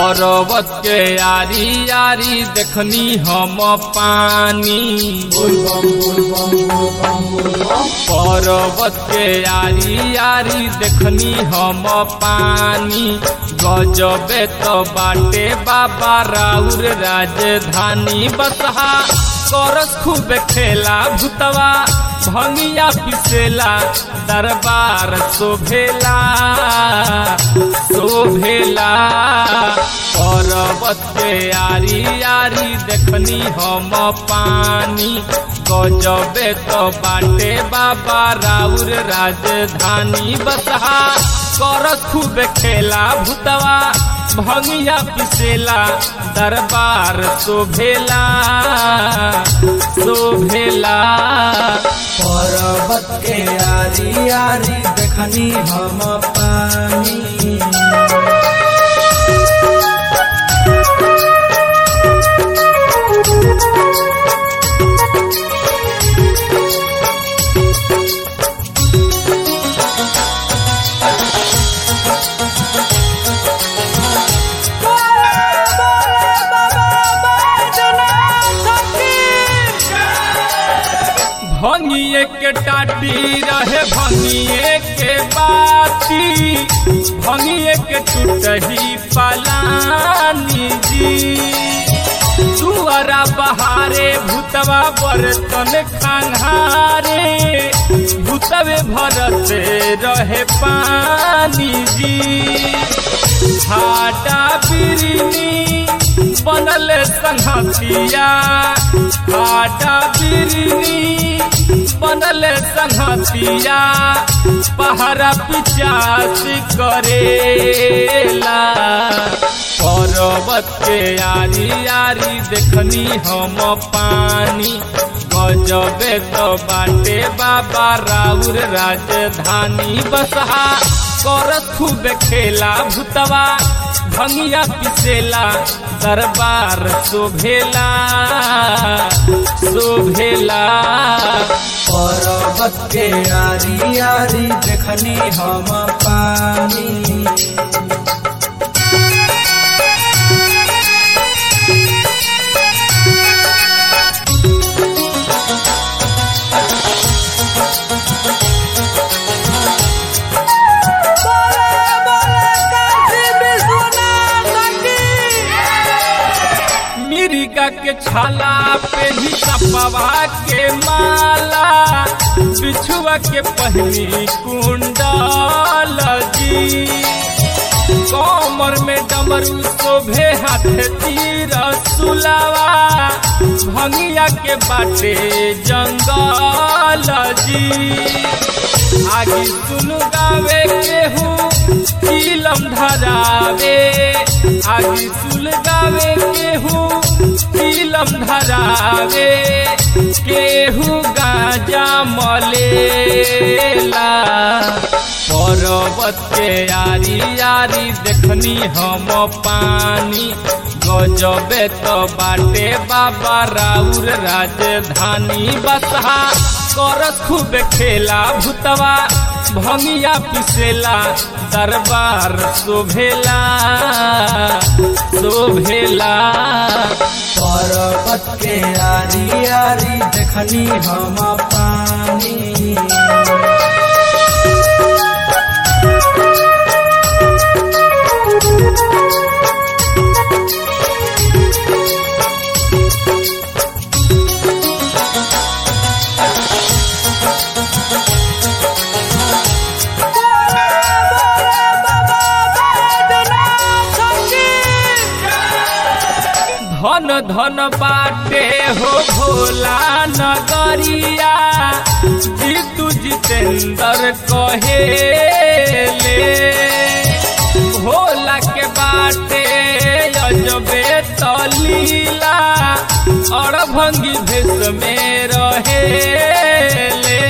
पर्वत के यारी यारी देखनी हम पानी पर्वत के यारी यारी देखनी हम पानी गजबे तो बाटे बाबा राउर राजधानी बसहा करस खूब खेला भूतवा भंगिया पिसेला दरबार शोभेला शोभेला पर्वत के यारी यारी देखनी हम पानी गजबे तो बाटे बाबा राउर राजधानी बसहा करस खूब खेला भूतवा भंगिया पिसेला दरबार शोभेला शोभेला पर्वत के यारी यारी देखनी हम पानी भंगिए के टाटी रहे भंगिए के बाती भंगिए के टूटही पलानी जी सुअरा बहारे भूतवा बर्तन खंघारे भूतवे भरते रहे पानी जी हाटा बिरनी बनल संहतिया हाटा बिरनी बनल संहतिया पहरा पिचास करेला पर्वत के यारी यारी देखनी हम पानी गजबे तो बाटे बाबा राउर राजधानी बसहा करस खूब खेला भूतवा भंगिया पिसेला दरबार शोभेला शोभेला पर्वत के यारी यारी देखनी हम पानी मिरिका के छाला पे ही सपवा के माला बिछुआ के पहनी कुंडल जी कमर में डमरू शोभे हाथ तीर सुलावा भंगिया के बाटे जंगल जी आगे सुन गावे केहू फिल्म धरावे आगे सुन गावे केहू फिल्म धरावे केहू गाजा मलेला पर्वत के यारी यारी देखनी हम पानी गजबे तो बाटे बाबा राउर राजधानी बसहा करस खूब खेला भूतवा भंगिया पिसेला दरबार शोभेला शोभेला पर्वत के यारी यारी देखनी हम पानी धन धन बाटे हो भोला नगरिया जीतू जितेंद्र कहेले भोला के बाटे अजबे तलीला और भंगी भेष में रहेले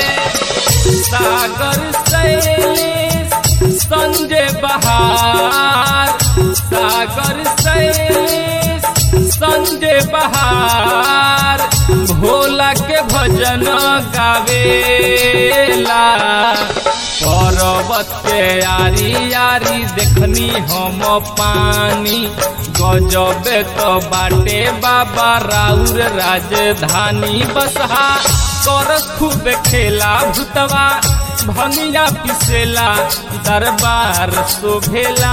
सागर शैलेश संजय बहार सागर शैलेश संजय बहार भोला के भजन गावेला पर्वत पर्वत के यारी यारी देखनी हम पानी गजबे तो बाटे बाबा राउर राजधानी बसहा कर खूब खेला भूतवा भंगिया पिसेला दरबार शोभेला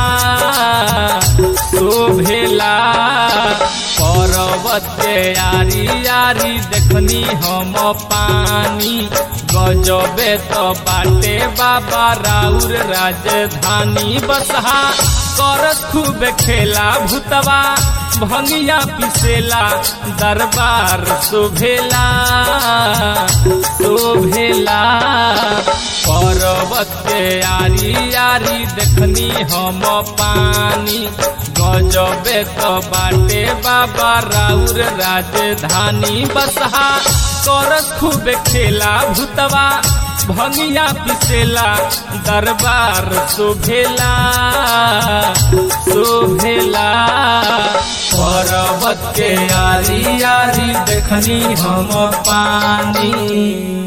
शोभेला पर्वत के यारी यारी देखनी हम पानी गजबे तो बाटे बाबा राउर राजधानी बसहा कर खूब खेला भूतवा भंगिया पिसेला दरबार शोभेला शोभेला पर्वत के यारी यारी देखनी हम पानी गजबे तो बाटे बाबा राउर राजधानी बसहा कर खूब खेला भूतवा भंगिया पिसेला दरबार शोभेला शोभेला पर्वत के यारी यारी देखनी हम पानी